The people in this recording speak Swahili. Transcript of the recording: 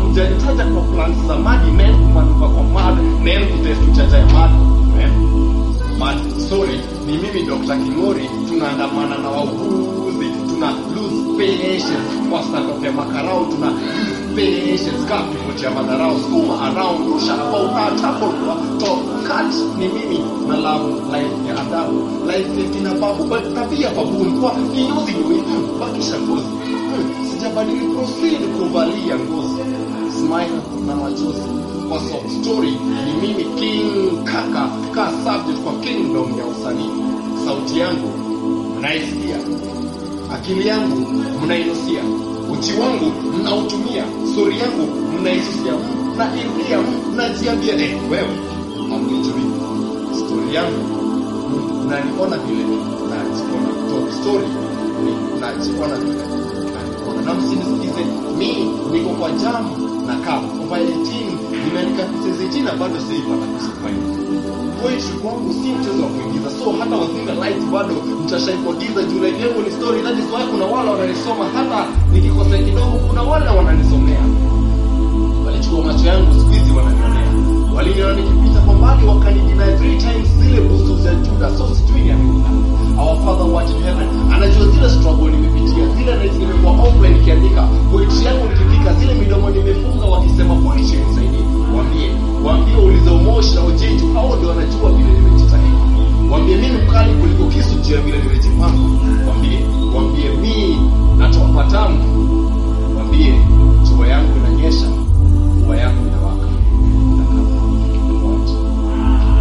hujanitaja kwa plans za madi men kumanuka kwa mad men kutest uchaja ya mad men mad sorry ni mimi Dr. Kingori tunaandamana na wauguzi tuna lose patience kwa stand ya makarao tuna lose patience kapi kutia madharau skuma around rusha about that hapo kwa top cut ni mimi na love life ya adabu life ya kina babu but tabia babu kwa kinyozi ni wewe bakisha ngozi Hmm, sijabadili proceed kuvalia ngozi smile na machozi kwa soft story ni mimi king kaka ka subject kwa kingdom ya usanii sauti yangu mnaisikia akili yangu mnainusia uchi wangu mnautumia stori yangu mnaisusia mnairudia mnajiambia eh, wewe hamnijui stori yangu mnaniona vile najiona top story ni najiona vile najiona na msinisikize mi niko kwa jamu na kapu mobile team nimeandika pieces 18 na bado siipata kusifaini poetry kwangu si mchezo wa kuingiza so hata wazinga light bado mtashaipogiza juu life yangu ni story that is why kuna wale wananisoma hata nikikosea kidogo kuna wale wananisomea walichukua macho yangu siku hizi wananionea waliniona nikipita kwa mbali wakanidina three times zile busu za juda so sijui ni amina our father what in heaven anajua zile struggle nimepitia zile nights nimekuwa offline nikiandika poetry yangu nikifika zile midomo nimefunga wakisema poetry nisaidie waambie waambie ulize umoshi na ujeju hao ndio wanajua vile nimejitahidi waambie mimi mkali kuliko kisu juu ya vile nimejipanga